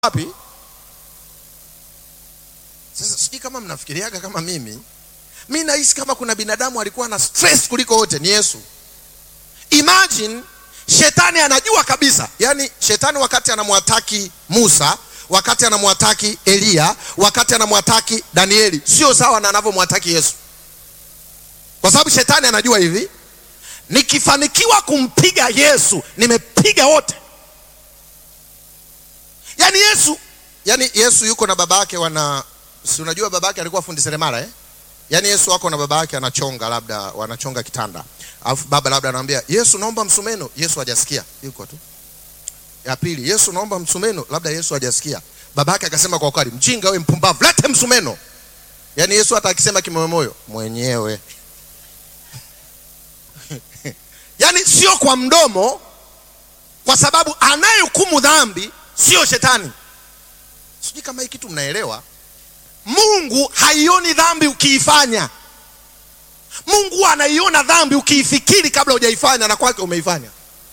wapi? Sasa sijui kama mnafikiriaga kama mimi. Mi nahisi kama kuna binadamu alikuwa na stress kuliko wote ni Yesu. Imagine shetani anajua kabisa, yaani shetani wakati anamwataki Musa, wakati anamwataki Eliya, wakati anamwataki Danieli, sio sawa na anavyomwataki Yesu, kwa sababu shetani anajua hivi, nikifanikiwa kumpiga Yesu nimepiga wote. Yaani Yesu, yaani Yesu yuko na baba yake wana, si unajua baba yake alikuwa fundi seremala eh? Yaani Yesu wako na baba yake anachonga, labda wanachonga kitanda, alafu baba labda anamwambia Yesu, naomba msumeno. Yesu hajasikia, yuko tu. Ya pili, Yesu, naomba msumeno, labda Yesu hajasikia. Baba yake akasema kwa ukali, mjinga wewe, mpumbavu, lete msumeno. Yaani Yesu hata akisema kimoyomoyo mwenyewe yaani sio kwa mdomo, kwa sababu anayehukumu dhambi sio shetani. Sijui kama hii kitu mnaelewa. Mungu haioni dhambi ukiifanya. Mungu anaiona dhambi ukiifikiri kabla hujaifanya, na kwake umeifanya.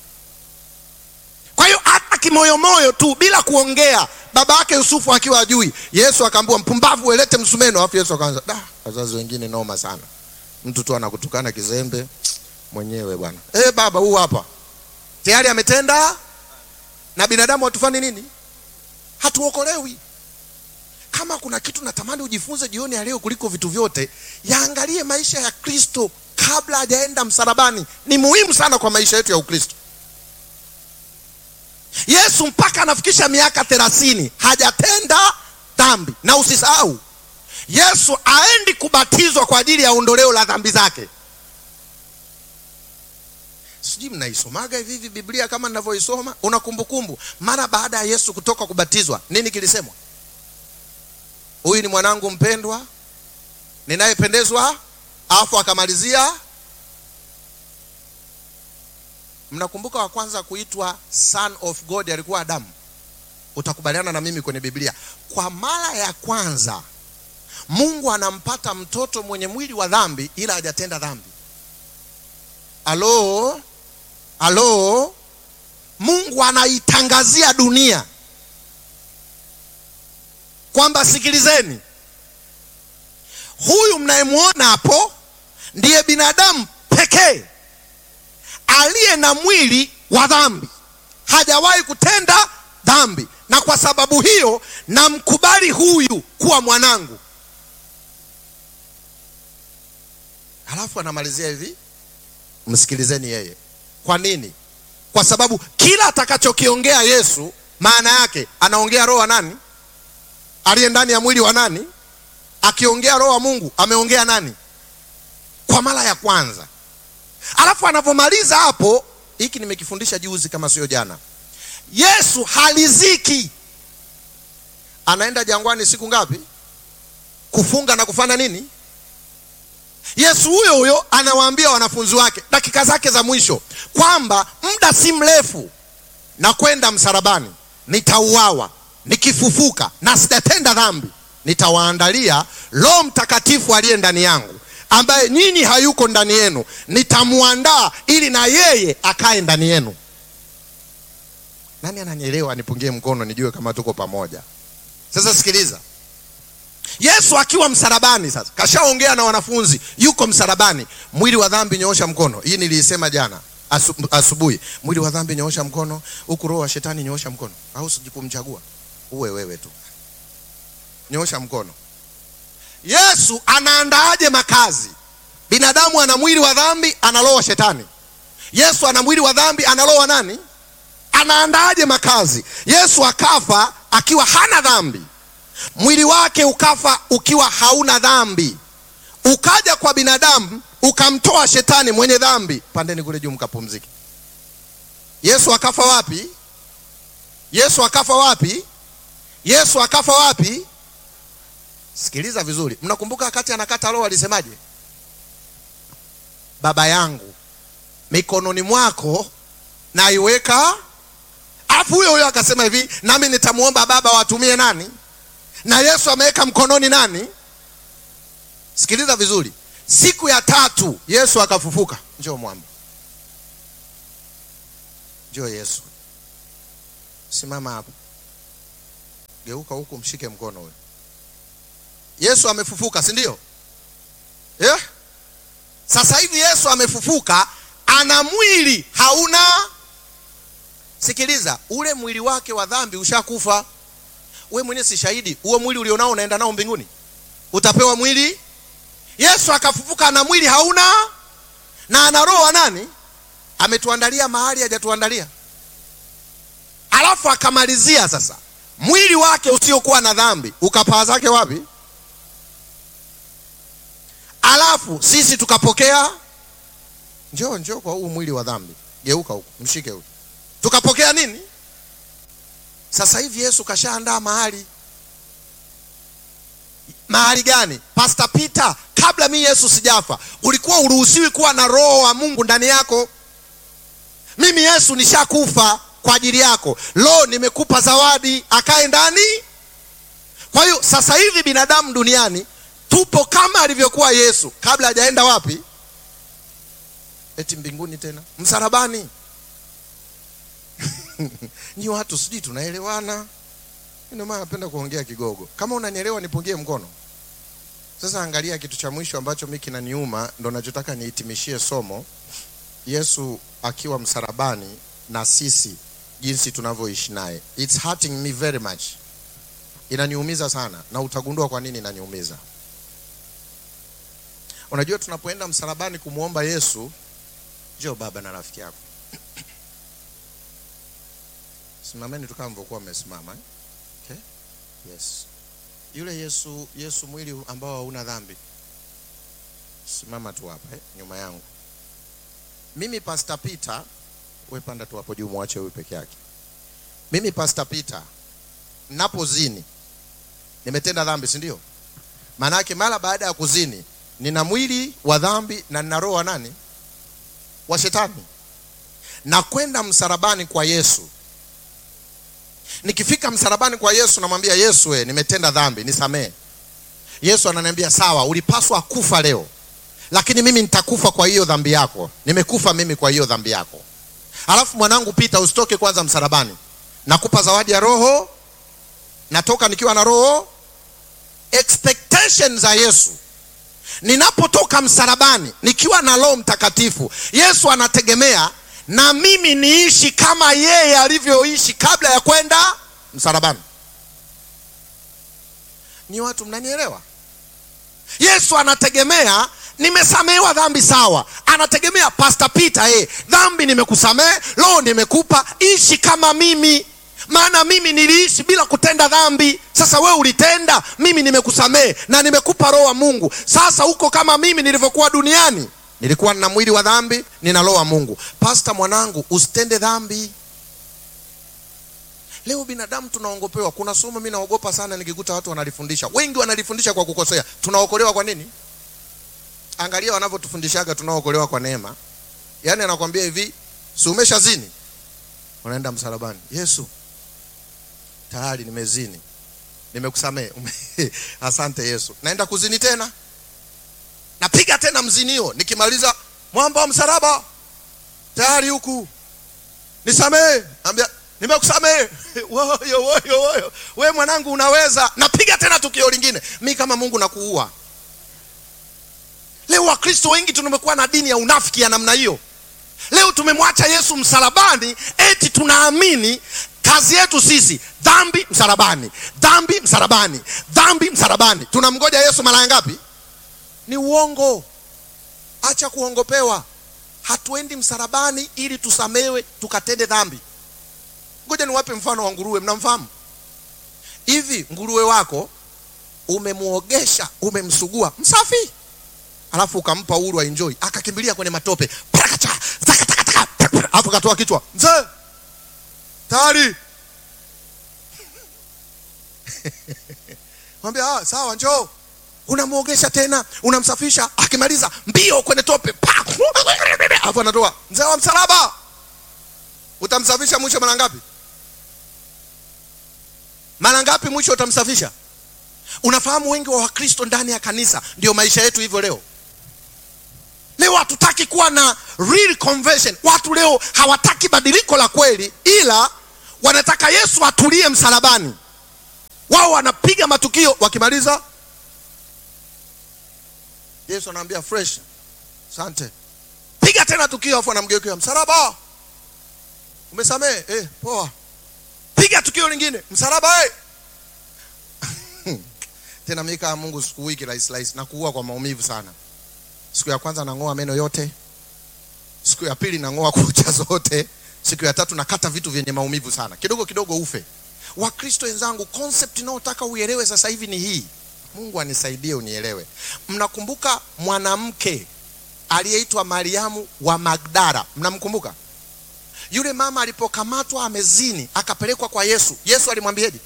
Kwa hiyo hata kimoyomoyo tu bila kuongea, baba yake Yusufu akiwa ajui, Yesu akaambiwa mpumbavu, welete msumeno. Alafu Yesu akaanza da, wazazi wengine noma sana, mtu tu anakutukana kizembe mwenyewe bwana. Eh, baba huu hapa tayari ametenda, na binadamu hatufani nini? Hatuokolewi. Kama kuna kitu natamani ujifunze jioni ya leo kuliko vitu vyote, yaangalie maisha ya Kristo kabla hajaenda msalabani. Ni muhimu sana kwa maisha yetu ya Ukristo. Yesu mpaka anafikisha miaka thelathini hajatenda dhambi, na usisahau Yesu aendi kubatizwa kwa ajili ya ondoleo la dhambi zake. Sijui mnaisomaga hivi hivi Biblia kama ninavyoisoma. Una kumbukumbu mara baada ya Yesu kutoka kubatizwa, nini kilisemwa? Huyu ni mwanangu mpendwa ninayependezwa, alafu akamalizia. Mnakumbuka wa kwanza kuitwa son of God alikuwa Adamu. Utakubaliana na mimi kwenye Biblia, kwa mara ya kwanza Mungu anampata mtoto mwenye mwili wa dhambi, ila hajatenda dhambi. Alo, alo, Mungu anaitangazia dunia kwamba sikilizeni, huyu mnayemwona hapo ndiye binadamu pekee aliye na mwili wa dhambi, hajawahi kutenda dhambi, na kwa sababu hiyo namkubali huyu kuwa mwanangu. Halafu anamalizia hivi, msikilizeni yeye. Kwa nini? Kwa sababu kila atakachokiongea Yesu, maana yake anaongea roho wa nani? aliye ndani ya mwili wa nani? Akiongea roho wa Mungu ameongea nani? Kwa mara ya kwanza. Alafu anavyomaliza hapo, hiki nimekifundisha juzi kama sio jana. Yesu haliziki, anaenda jangwani siku ngapi? Kufunga na kufanya nini? Yesu huyo huyo anawaambia wanafunzi wake dakika zake za mwisho kwamba muda si mrefu na kwenda msalabani, nitauawa nikifufuka na sitatenda dhambi, nitawaandalia Roho Mtakatifu aliye ndani yangu, ambaye nyinyi hayuko ndani yenu, nitamwandaa ili na yeye akae ndani yenu. Nani ananielewa? Nipungie mkono nijue kama tuko pamoja. Sasa sikiliza, Yesu akiwa msalabani, sasa kashaongea na wanafunzi, yuko msalabani. Mwili wa dhambi, nyoosha mkono. Hii niliisema jana asubuhi. Mwili wa dhambi, nyoosha mkono. Huku roho wa shetani, nyoosha mkono. Au sijikumchagua uwe wewe tu, nyosha mkono. Yesu anaandaaje makazi? Binadamu ana mwili wa dhambi, ana roho wa shetani. Yesu ana mwili wa dhambi, ana roho wa nani? Anaandaaje makazi? Yesu akafa akiwa hana dhambi, mwili wake ukafa ukiwa hauna dhambi, ukaja kwa binadamu ukamtoa shetani mwenye dhambi. Pandeni kule juu mkapumzike. Yesu akafa wapi? Yesu akafa wapi? Yesu akafa wapi? Sikiliza vizuri. Mnakumbuka wakati anakata roho alisemaje? Baba yangu mikononi mwako naiweka. Alafu huyo huyo akasema hivi, nami nitamwomba Baba watumie nani? Na Yesu ameweka mkononi nani? Sikiliza vizuri. Siku ya tatu Yesu akafufuka. Njoo mwamba, njoo Yesu, simama hapo. geuka huku mshike mkono huyo yesu amefufuka si ndio yeah? sasa hivi yesu amefufuka ana mwili hauna sikiliza ule mwili wake wa dhambi ushakufa we mwenyewe si shahidi huo mwili ulionao unaenda nao mbinguni utapewa mwili yesu akafufuka ana mwili hauna na ana roho wa nani ametuandalia mahali hajatuandalia alafu akamalizia sasa mwili wake usiokuwa na dhambi ukapaa zake wapi alafu sisi tukapokea njoo njoo kwa huu mwili wa dhambi geuka huku mshike huku tukapokea nini sasa hivi yesu kashaandaa mahali mahali gani pasta peter kabla mi yesu sijafa ulikuwa uruhusiwi kuwa na roho wa mungu ndani yako mimi yesu nishakufa kwa ajili yako lo nimekupa zawadi akae ndani kwa hiyo sasa hivi binadamu duniani tupo kama alivyokuwa yesu kabla hajaenda wapi eti mbinguni tena msalabani nyi watu sijui tunaelewana ndio maana napenda kuongea kigogo kama unanielewa nipungie mkono sasa angalia kitu cha mwisho ambacho mi kinaniuma ndo nachotaka nihitimishie somo yesu akiwa msalabani na sisi jinsi tunavyoishi naye its hurting me very much inaniumiza sana na utagundua kwa nini inaniumiza unajua tunapoenda msalabani kumwomba yesu njoo baba na rafiki yako simameni tu kama mlivyokuwa mmesimama eh? okay? yes yule yesu yesu mwili ambao hauna dhambi simama tu hapa eh? nyuma yangu mimi pastor peter we panda tu hapo juu mwache huyu peke yake mimi pastor peter napozini nimetenda dhambi si ndio maanake mara baada ya kuzini nina mwili wa dhambi na nina roho wa nani wa shetani na kwenda msalabani kwa yesu nikifika msalabani kwa yesu namwambia yesu we, nimetenda dhambi nisamee yesu ananiambia sawa ulipaswa kufa leo lakini mimi nitakufa kwa hiyo dhambi yako nimekufa mimi kwa hiyo dhambi yako alafu mwanangu pita usitoke kwanza msalabani nakupa zawadi ya roho natoka nikiwa na roho expectation za yesu ninapotoka msalabani nikiwa na roho mtakatifu yesu anategemea na mimi niishi kama yeye alivyoishi kabla ya kwenda msalabani ni watu mnanielewa yesu anategemea nimesamehewa dhambi sawa anategemea pasta peter eh, dhambi nimekusamehe roho nimekupa ishi kama mimi maana mimi niliishi bila kutenda dhambi sasa wewe ulitenda mimi nimekusamehe na nimekupa roho wa mungu sasa huko kama mimi nilivyokuwa duniani nilikuwa nina mwili wa dhambi nina roho wa mungu pasta mwanangu usitende dhambi leo binadamu tunaongopewa kuna somo mi naogopa sana nikikuta watu wanalifundisha wengi wanalifundisha kwa kukosea tunaokolewa kwa nini angalia wanavyotufundishaga tunaokolewa kwa neema yaani anakwambia hivi si umesha zini unaenda msalabani yesu tayari nimezini nimekusamehe asante yesu naenda kuzini tena napiga tena mzinio nikimaliza mwamba wa msalaba tayari huku nisamehe ambia nimekusamehe woyo woyo woyo we mwanangu unaweza napiga tena tukio lingine mi kama mungu nakuua leo wakristo wengi tumekuwa na dini ya unafiki ya namna hiyo leo tumemwacha yesu msalabani eti tunaamini kazi yetu sisi dhambi msalabani dhambi msalabani dhambi msalabani tunamgoja yesu mara ngapi ni uongo acha kuongopewa hatuendi msalabani ili tusamewe tukatende dhambi ngoja niwape mfano wa nguruwe mnamfahamu hivi nguruwe wako umemwogesha umemsugua msafi alafu ukampa uhuru enjoy akakimbilia kwenye matope parakacha zakatakataka alafu katoa kichwa mzee tayari mwambia ah, sawa njoo unamwogesha tena unamsafisha akimaliza mbio kwenye tope alafu anatoa mzee wa msalaba utamsafisha mwisho mara ngapi mara ngapi mwisho utamsafisha unafahamu wengi wa wakristo ndani ya kanisa ndio maisha yetu hivyo leo leo hatutaki kuwa na real conversion watu leo hawataki badiliko la kweli ila wanataka yesu atulie msalabani wao wanapiga matukio wakimaliza yesu anaambia fresh sante piga tena tukio afu anamgeukia msalaba umesamee eh, poa piga tukio lingine msalaba eh. tena mika ya mungu siku wiki rahisi rahisi na kuua kwa maumivu sana siku ya kwanza nang'oa meno yote siku ya pili nang'oa kucha zote siku ya tatu nakata vitu vyenye maumivu sana kidogo kidogo ufe wakristo wenzangu concept inayotaka uelewe sasa hivi ni hii mungu anisaidie unielewe mnakumbuka mwanamke aliyeitwa mariamu wa magdara mnamkumbuka yule mama alipokamatwa amezini akapelekwa kwa yesu yesu alimwambiaje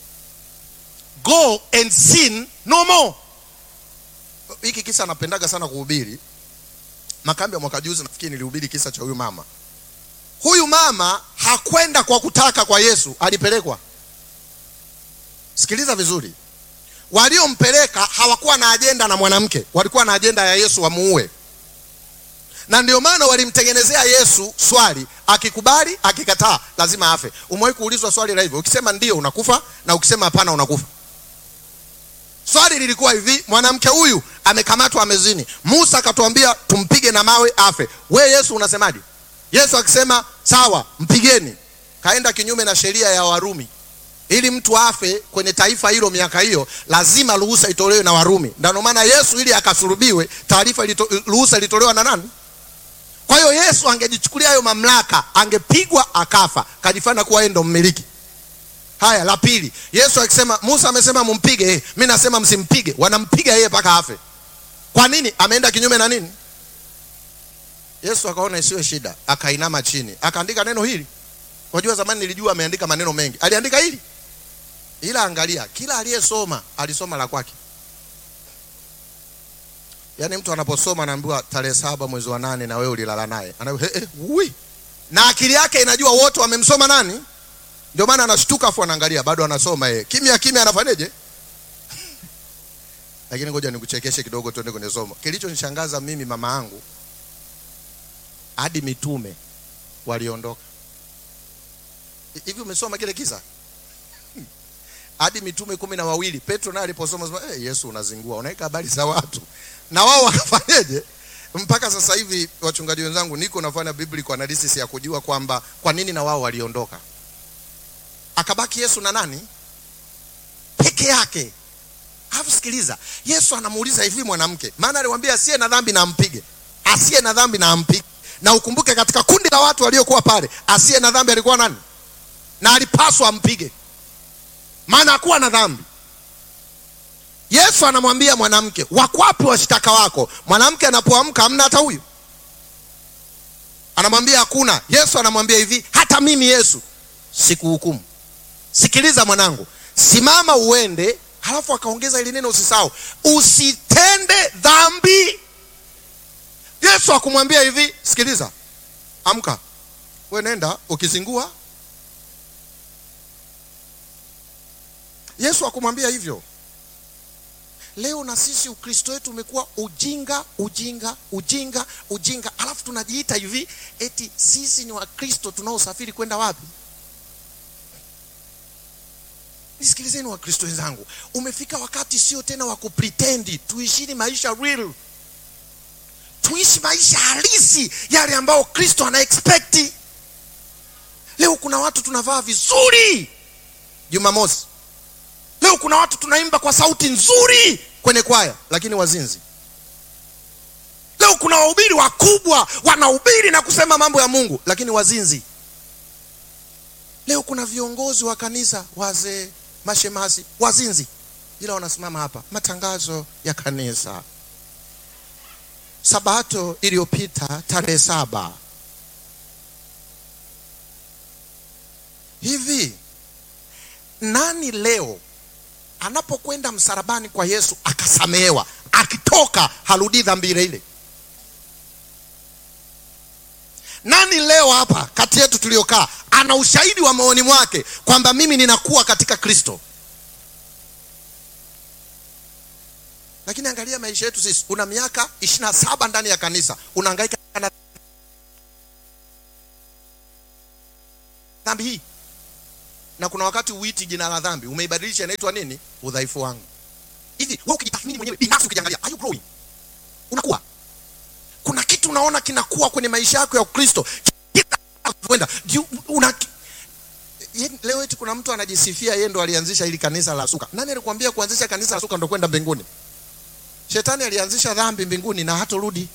go and sin no more hiki kisa napendaga sana kuhubiri makambi ya mwaka juzi nafikiri nilihubiri kisa cha huyu mama huyu mama hakwenda kwa kutaka kwa yesu alipelekwa sikiliza vizuri waliompeleka hawakuwa na ajenda na mwanamke walikuwa na ajenda ya yesu wamuue na ndio maana walimtengenezea yesu swali akikubali akikataa lazima afe umewahi kuulizwa swali la hivyo ukisema ndio unakufa na ukisema hapana unakufa swali lilikuwa hivi mwanamke huyu amekamatwa amezini musa akatuambia tumpige na mawe afe we yesu unasemaje yesu akisema sawa mpigeni kaenda kinyume na sheria ya warumi ili mtu afe kwenye taifa hilo miaka hiyo lazima ruhusa itolewe na warumi ndio maana yesu ili akasulubiwe taarifa ilito, ruhusa ilitolewa na nani kwa hiyo yesu angejichukulia hayo mamlaka angepigwa akafa kajifanya kuwa yeye ndo mmiliki haya la pili yesu akisema musa amesema mumpige eh, mi nasema msimpige wanampiga yeye mpaka afe kwa nini ameenda kinyume na nini yesu akaona isiwe shida akainama chini akaandika neno hili unajua zamani nilijua ameandika maneno mengi aliandika hili ila angalia kila aliyesoma alisoma la kwake yaani mtu anaposoma anaambiwa tarehe saba mwezi wa nane na wewe ulilala naye anaambiwa hey, hey, na akili yake inajua wote wamemsoma nani ndio maana anashtuka afu anaangalia bado anasoma yeye kimya kimya anafanyaje lakini ngoja nikuchekeshe kidogo tuende kwenye somo kilichonishangaza mimi mama yangu hadi mitume waliondoka hivi umesoma kile kisa hadi mitume kumi na wawili petro naye aliposoma sema hey, yesu unazingua unaweka habari za watu na wao wakafanyeje mpaka sasa hivi wachungaji wenzangu niko nafanya biblical analysis ya kujua kwamba kwa nini na wao waliondoka akabaki yesu na nani peke yake alafu sikiliza yesu anamuuliza hivi mwanamke maana aliwambia asiye na dhambi na ampige asiye na dhambi na ampige na ukumbuke katika kundi la watu waliokuwa pale asiye na dhambi alikuwa nani na alipaswa ampige maana hakuwa na dhambi yesu anamwambia mwanamke wakwapi washtaka wako mwanamke anapoamka amna hata huyu anamwambia hakuna yesu anamwambia hivi hata mimi yesu sikuhukumu sikiliza mwanangu simama uende halafu akaongeza ili neno usisahau usitende dhambi yesu akumwambia hivi sikiliza amka we nenda ukizingua yesu akumwambia hivyo leo na sisi ukristo wetu umekuwa ujinga ujinga ujinga ujinga alafu tunajiita hivi eti sisi ni wakristo tunaosafiri kwenda wapi nisikilizeni wakristo wenzangu umefika wakati sio tena wa kupretendi tuishini maisha real tuishi maisha halisi yale ambayo kristo ana expecti leo kuna watu tunavaa vizuri jumamosi leo kuna watu tunaimba kwa sauti nzuri kwenye kwaya lakini wazinzi leo kuna wahubiri wakubwa wanahubiri na kusema mambo ya mungu lakini wazinzi leo kuna viongozi wa kanisa wazee mashemasi wazinzi ila wanasimama hapa matangazo ya kanisa sabato iliyopita tarehe saba hivi nani leo anapokwenda msalabani kwa yesu akasamehewa akitoka harudii dhambi ile ile nani leo hapa kati yetu tuliokaa ana ushahidi wa maoni mwake kwamba mimi ninakuwa katika kristo lakini angalia maisha yetu sisi una miaka ishiri na saba ndani ya kanisa unaangaika na dhambi hii na kuna wakati uiti jina la dhambi umeibadilisha inaitwa nini udhaifu wangu hivi wewe ukijitathmini mwenyewe binafsi ukijiangalia are you growing unakuwa kuna kitu unaona kinakuwa kwenye maisha yako ya ukristo kwenda una Ye- leo eti kuna mtu anajisifia yeye ndo alianzisha hili kanisa la suka nani alikwambia kuanzisha kanisa la suka ndo kwenda mbinguni shetani alianzisha dhambi mbinguni na hatorudi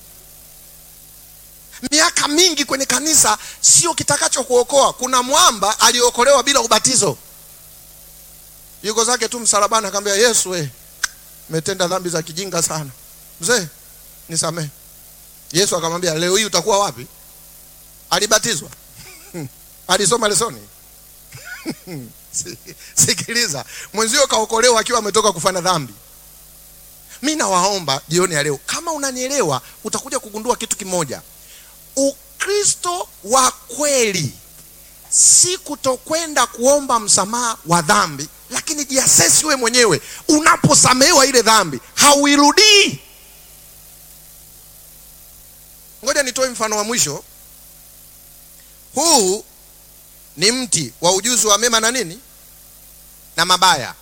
miaka mingi kwenye kanisa sio kitakacho kuokoa kuna mwamba aliokolewa bila ubatizo yuko zake tu msalabani akamwambia yesu we metenda dhambi za kijinga sana mzee nisamehe yesu akamwambia leo hii utakuwa wapi alibatizwa alisoma lesoni Si- sikiliza mwenzio kaokolewa akiwa ametoka kufanya dhambi mi nawaomba jioni ya leo kama unanielewa utakuja kugundua kitu kimoja ukristo wa kweli si kutokwenda kuomba msamaha wa dhambi lakini jiasesi we mwenyewe unaposamehewa ile dhambi hauirudii ngoja nitoe mfano wa mwisho huu ni mti wa ujuzi wa mema na nini na mabaya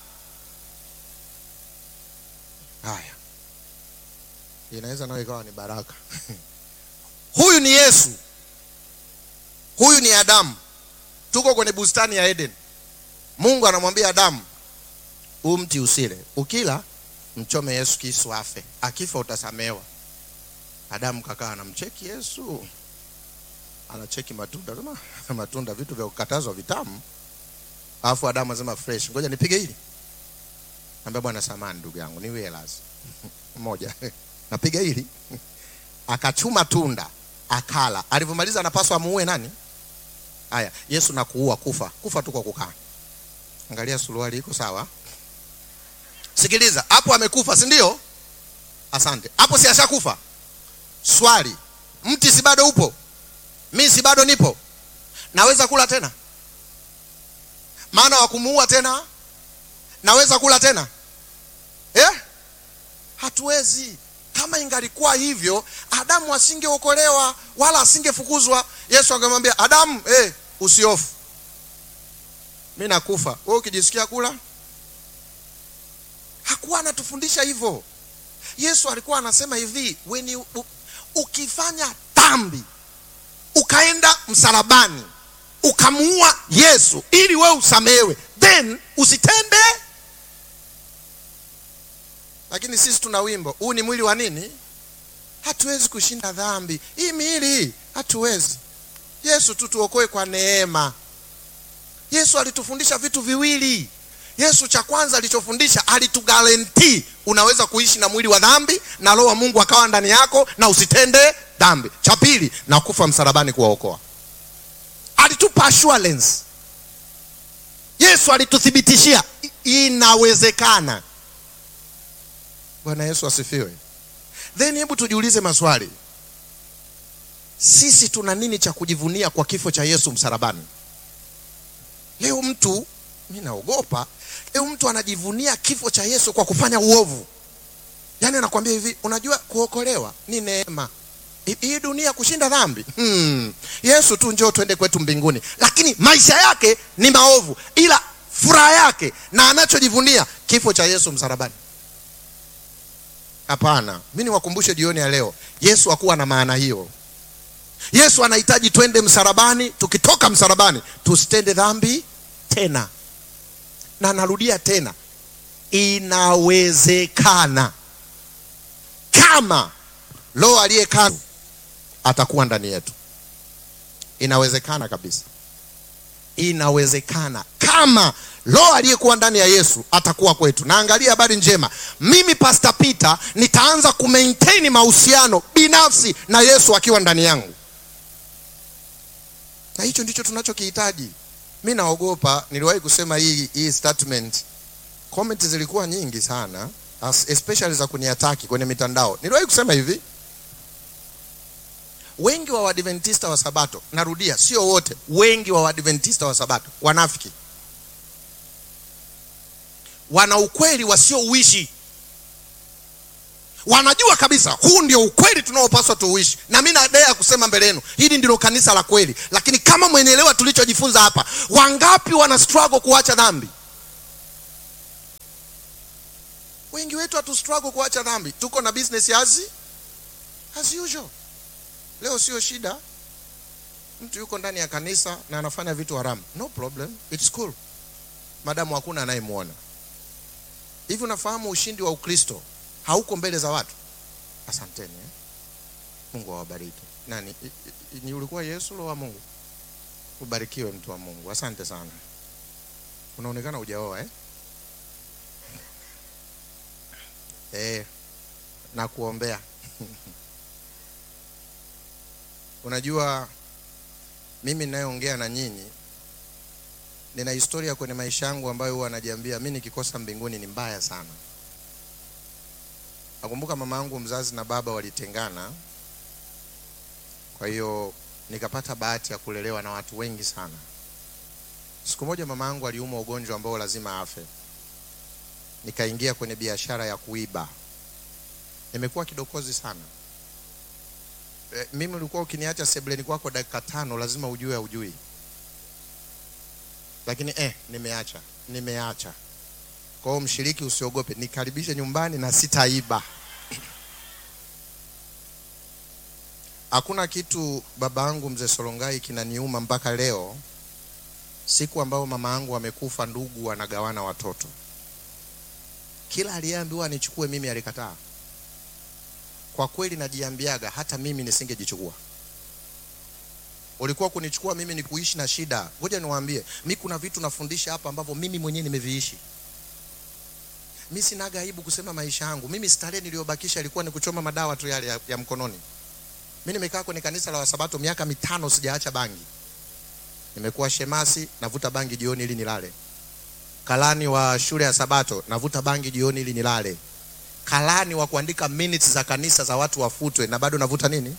haya inaweza nayo ikawa ni baraka huyu ni yesu huyu ni adamu tuko kwenye bustani ya eden mungu anamwambia adamu huu mti usile ukila mchome yesu kisu afe akifa utasamewa adamu kakaa anamcheki yesu anacheki matunda sema matunda vitu vya kukatazwa vitamu alafu adamu anasema fresh ngoja nipige hili ambia bwana samani ndugu yangu niwie lazi moja napiga hili akachuma tunda akala alivyomaliza anapaswa amuue nani haya yesu nakuua kufa kufa tu kwa kukaa angalia suruali iko sawa sikiliza hapo amekufa si ndio asante hapo si ashakufa swali mti si bado upo mi si bado nipo naweza kula tena maana wa kumuua tena naweza kula tena eh? hatuwezi kama ingalikuwa hivyo adamu asingeokolewa wala asingefukuzwa yesu angemwambia adamu eh, usiofu mi nakufa we ukijisikia kula hakuwa anatufundisha hivyo yesu alikuwa anasema hivi when you, u, ukifanya dhambi ukaenda msalabani ukamuua yesu ili we usamehewe then usitende lakini sisi tuna wimbo huu ni mwili wa nini hatuwezi kushinda dhambi hii miili hatuwezi yesu tu tuokoe kwa neema yesu alitufundisha vitu viwili yesu cha kwanza alichofundisha alitugarantii unaweza kuishi na mwili wa dhambi na roho wa mungu akawa ndani yako na usitende dhambi cha pili na kufa msalabani kuwaokoa alitupa assurance yesu alituthibitishia i- inawezekana bwana yesu asifiwe then hebu tujiulize maswali sisi tuna nini cha kujivunia kwa kifo cha yesu msalabani leo mtu mi naogopa leo mtu anajivunia kifo cha yesu kwa kufanya uovu yaani anakwambia hivi unajua kuokolewa ni neema Hi- hii dunia kushinda dhambi hmm. yesu tu njoo twende kwetu mbinguni lakini maisha yake ni maovu ila furaha yake na anachojivunia kifo cha yesu msalabani hapana mi niwakumbushe jioni ya leo yesu hakuwa na maana hiyo yesu anahitaji twende msalabani tukitoka msalabani tusitende dhambi tena na narudia tena inawezekana kama roho aliyekaa atakuwa ndani yetu inawezekana kabisa inawezekana kama roho aliyekuwa ndani ya yesu atakuwa kwetu na angalia habari njema mimi pastor peter nitaanza kumaintain mahusiano binafsi na yesu akiwa ndani yangu na hicho ndicho tunachokihitaji mi naogopa niliwahi kusema hii, hii statement comment zilikuwa nyingi sana as- especially za kuniataki kwenye mitandao niliwahi kusema hivi wengi wa wadventista wa sabato narudia sio wote wengi wa wadventista wa sabato wanafiki wana ukweli wasiouishi wanajua kabisa huu ndio ukweli tunaopaswa tuuishi na mi nadea kusema mbele yenu hili ndilo kanisa la kweli lakini kama mwenelewa tulichojifunza hapa wangapi wana struggle kuacha dhambi wengi wetu hatu struggle kuacha dhambi tuko na business as, as usual leo sio shida mtu yuko ndani ya kanisa na anafanya vitu haramu no problem it's cool madamu hakuna anayemwona hivi unafahamu ushindi wa ukristo hauko mbele za watu asanteni eh? mungu awabariki nani I- i- ni ulikuwa yesu lo wa mungu ubarikiwe mtu wa mungu asante sana unaonekana ujaoa eh? eh, na kuombea unajua mimi ninayeongea na nyinyi nina historia kwenye maisha yangu ambayo huwa najiambia mi nikikosa mbinguni ni mbaya sana nakumbuka mama yangu mzazi na baba walitengana kwa hiyo nikapata bahati ya kulelewa na watu wengi sana siku moja mama yangu aliumwa ugonjwa ambao lazima afe nikaingia kwenye biashara ya kuiba nimekuwa kidokozi sana e, mimi ulikuwa ukiniacha sebleni kwako dakika tano lazima ujue aujui lakini eh, nimeacha nimeacha kwa hiyo mshiriki usiogope nikaribishe nyumbani na sitaiba hakuna kitu baba yangu mzee solongai kinaniuma mpaka leo siku ambayo mama yangu amekufa ndugu wanagawana watoto kila aliyeambiwa anichukue mimi alikataa kwa kweli najiambiaga hata mimi nisingejichukua ulikuwa kunichukua mimi ni kuishi na shida ngoja niwaambie mi kuna vitu nafundisha hapa ambavyo mimi mwenyewe nimeviishi mi sinaga aibu kusema maisha yangu mimi starehe niliyobakisha ilikuwa ni kuchoma madawa tu yale ya, ya mkononi mi nimekaa kwenye kanisa la wasabato miaka mitano sijaacha bangi nimekuwa shemasi navuta bangi jioni ili nilale kalani wa shule ya sabato navuta bangi jioni ili nilale kalani wa kuandika minutes za kanisa za watu wafutwe na bado navuta nini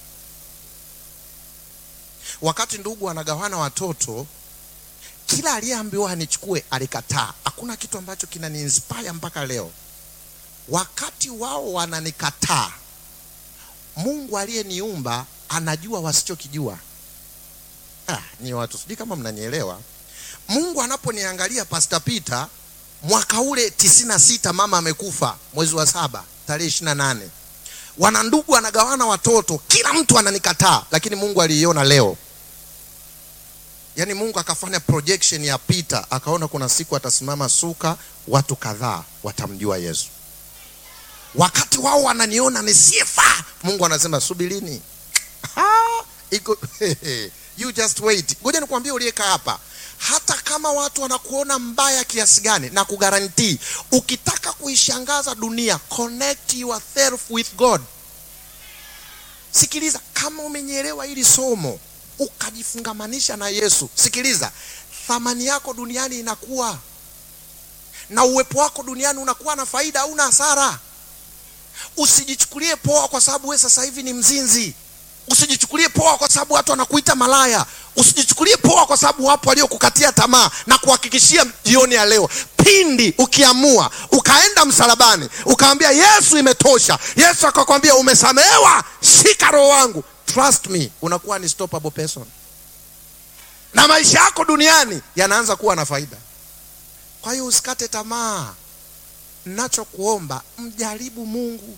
wakati ndugu anagawana watoto kila aliyeambiwa anichukue alikataa hakuna kitu ambacho kinaniinspire mpaka leo wakati wao wananikataa mungu aliyeniumba anajua wasichokijua ah, ni watu sijui kama mnanielewa mungu anaponiangalia pasta peter mwaka ule tisini na sita mama amekufa mwezi wa saba tarehe ishiri na nane wana ndugu anagawana watoto kila mtu ananikataa lakini mungu aliiona leo yaani mungu akafanya projection ya peter akaona kuna siku atasimama suka watu kadhaa watamjua yesu wakati wao wananiona nisiyefaa mungu anasema subirini Ah, iko you just wait ngoja nikwambie uliyekaa hapa hata kama watu wanakuona mbaya kiasi gani na kugarantii ukitaka kuishangaza dunia connect yourself with god sikiliza kama umenyelewa hili somo ukajifungamanisha na yesu sikiliza thamani yako duniani inakuwa na uwepo wako duniani unakuwa na faida au na hasara usijichukulie poa kwa sababu we sasa hivi ni mzinzi usijichukulie poa kwa sababu watu wanakuita malaya usijichukulie poa kwa sababu wapo waliokukatia tamaa na kuhakikishia jioni ya leo pindi ukiamua ukaenda msalabani ukaambia yesu imetosha yesu akakwambia umesamehewa shika roho wangu trust me unakuwa ni stoppable person na maisha yako duniani yanaanza kuwa na faida kwa hiyo usikate tamaa nachokuomba mjaribu mungu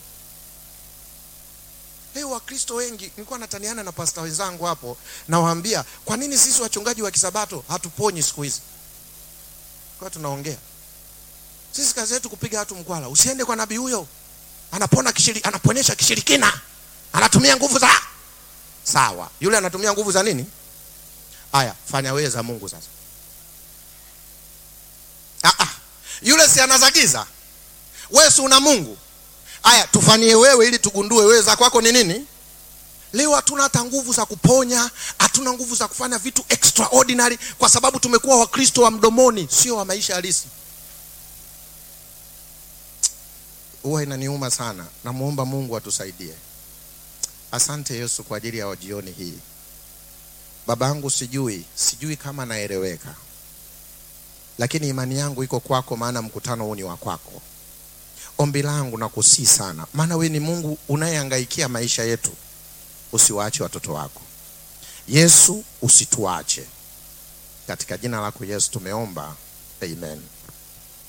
leo wakristo wengi nilikuwa nataniana na pasta wenzangu hapo nawaambia kwa nini sisi wachungaji wa kisabato hatuponyi siku hizi kwa tunaongea sisi kazi yetu kupiga watu mkwala usiende kwa nabii huyo anapona kishiri, anaponyesha kishirikina anatumia nguvu za sawa yule anatumia nguvu za nini haya fanya wewe za mungu sasa ah, ah. yule si anazagiza wewe si una mungu haya tufanyie wewe ili tugundue wewe za kwako ni nini leo hatuna hata nguvu za kuponya hatuna nguvu za kufanya vitu extraordinary kwa sababu tumekuwa wakristo wa mdomoni sio wa maisha halisi huwa inaniuma sana namwomba mungu atusaidie asante yesu kwa ajili ya jioni hii baba yangu sijui sijui kama naeleweka lakini imani yangu iko kwako maana mkutano huu ni wa kwako ombi langu na kusii sana, maana we ni Mungu unayehangaikia maisha yetu, usiwaache watoto wako. Yesu, usituache. Katika jina lako Yesu tumeomba, amen.